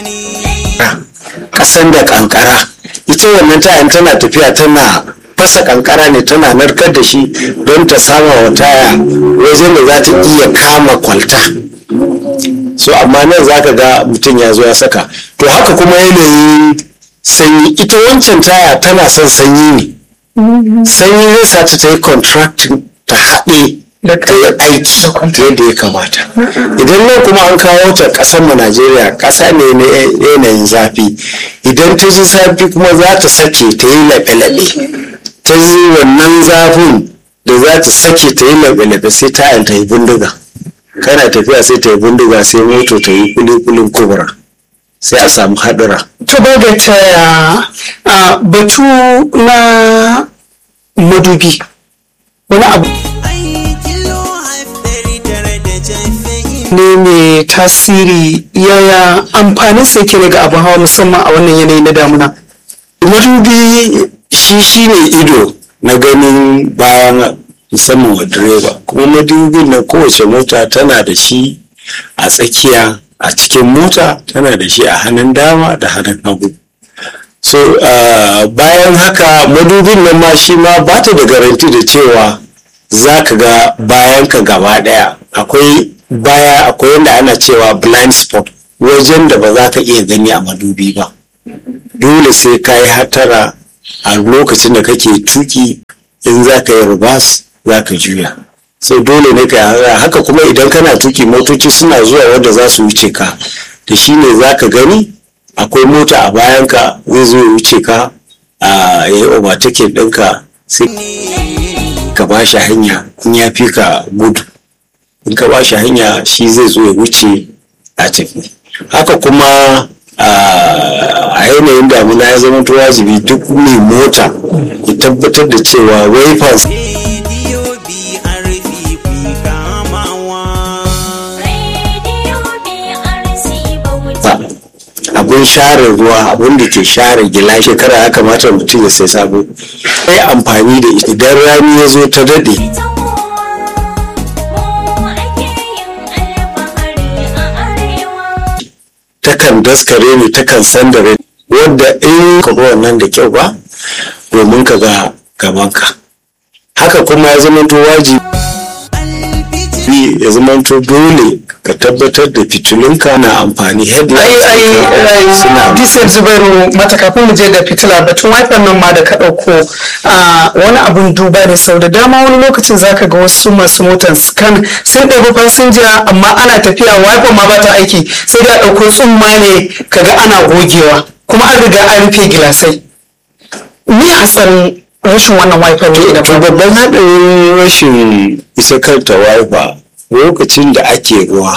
kasan da kankara ita wannan tayan tana tafiya tana fasa kankara ne tana narkar da shi don ta sama wa taya wajen da za ta iya kama kwalta so amma nan za ka ga mutum ya zo ya saka to haka kuma yanayin sanyi ita wancan taya tana son sanyi ne sanyi zai sa ta yi contracting ta haɗe ta yi aiki yadda ya kamata idan nan kuma an kawo ta ƙasar mu najeriya ƙasa ne na yanayin zafi idan ta ji zafi kuma za ta sake ta yi laɓe-laɓe ta ji wannan zafin da za ta sake ta yi laɓe-laɓe sai tayan ta yi bindiga kana tafiya sai ta yi bindiga sai moto ta yi kulikulin kubura sai a samu haɗura. to ba da ta batu na madubi wani abu ne mai tasiri yaya amfanin sa yake daga abin hawa musamman a wannan yanayi na damuna madubi shi shi ne ido na ganin bayan musamman wa direba kuma madubin na kowace mota tana da shi a tsakiya a cikin mota tana da shi a hannun dama da hannun hagu so uh, bayan haka madubin nan ma shi ma ba ta da garanti da cewa za ka ga bayan ka gaba daya akwai baya akwai yadda ana cewa blind spot wajen da ba za ka iya gani a madubi ba dole sai ka yi hatara a lokacin da kake tuki in za ka yi rubas za ka juya sai dole ne ka hatara haka kuma idan kana tuki motoci suna zuwa wanda za su wuce ka da shi ne za ka gani akwai mota a bayanka zai zo ya wuce ka a ya yi overtaking ɗinka sai ka ba shi hanya in ya fi ka gudu in ka ba shi hanya shi zai zo ya wuce a tafi haka kuma a yanayin damuna ya zama wajibi duk mai mota ya tabbatar da cewa wafers abun share ruwa abun da ke share gila shekara ya kamata mutum ya sai sabo sai amfani da ita idan rani ya zo ta dade takan daskare ne takan sandare wadda in ka wannan da kyau ba domin ka ga gabanka haka kuma ya zama to wajibi ya zama to dole ka tabbatar da fitilunka na amfani headlights ai ai suna disar zubairu mata kafin mu je da fitila batun wiper nan ma da ka ɗauko wani abun duba ne sau da dama wani lokacin zaka ga wasu masu motan scan sun ɗabi fasinja amma ana tafiya wiper ma ba ta aiki sai da ɗauko tsumma ne kaga ana gogewa kuma an riga an rufe gilasai ni hatsarin rashin wannan wiper ne idan to ba babban haɗarin rashin isa kanta wiper lokacin da ake ruwa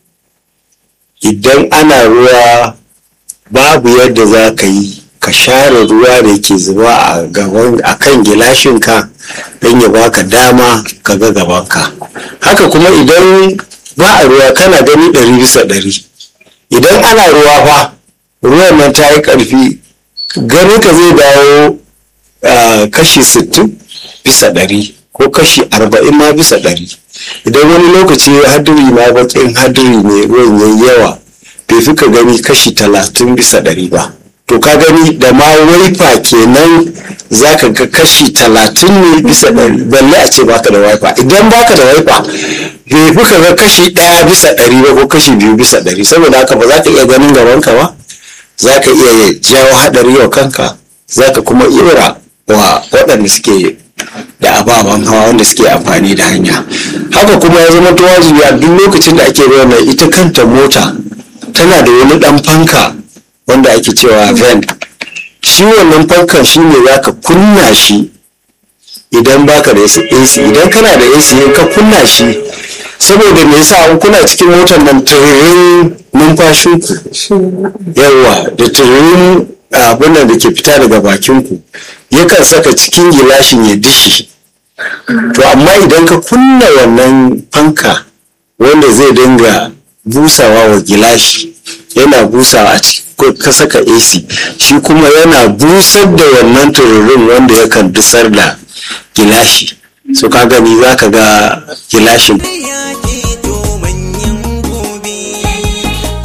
idan ana ruwa babu yadda za ka yi ka share ruwa da ke zuba a gaban a kan gilashinka don ya baka dama ka ga gabanka haka kuma idan ba a ruwa kana gani ɗari bisa ɗari idan ana ruwa fa ruwan nan ta yi ƙarfi gani ka zai dawo ah, kashi 60 bisa ɗari ko kashi 40 ma bisa ɗari idan wani lokaci hadiri ma baƙin hadiri ne ruwan yayi yawa bai fi ka gani kashi 30 bisa ɗari ba to ka gani da ma waifa kenan za ka ga kashi 30 ne bisa ɗari balle a ce baka da waifa idan baka da waifa bai fi ka ga kashi ɗaya bisa ɗari ba ko kashi biyu bisa ɗari saboda haka ba za ka iya ganin gabanka ba za ka iya jawo haɗari wa kanka za ka kuma ira wa waɗanda suke da ababen hawa wanda suke amfani da hanya haka kuma ya zama ta wajibi a duk lokacin da ake ruwan nan ita kanta mota tana da wani ɗan fanka wanda ake cewa vent shi wannan fankan shi ne za ka kunna shi idan baka da AC idan kana da AC in ka kunna shi saboda me yasa in kuna cikin motar nan tiririn numfashinku yawa da tiririn abin nan da ke fita daga bakinku yakan saka cikin gilashin ya dishi to amma idan ka kunna wannan fanka wanda zai dinga busawa wa gilashi yana busawa a ciki ko ka saka AC shi kuma yana busar da wannan tururin wanda yakan dusar da gilashi so ka gani za ka ga gilashin ka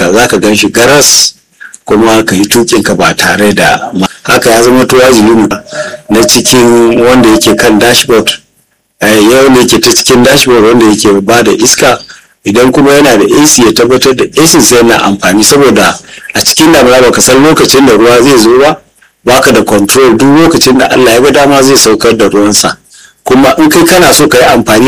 ka za ka gan shi garas kuma ka yi tukinka ba tare da haka ya zama to wajibi na cikin wanda yake kan dashboard yau ne yake ta cikin dashboard wanda yake ba da iska idan kuma yana da AC ya tabbatar da AC sai yana amfani saboda a cikin damuna baka san lokacin da ruwa zai zo ba baka da control duk lokacin da Allah ya ga dama zai saukar da ruwansa kuma in kai kana so ka yi amfani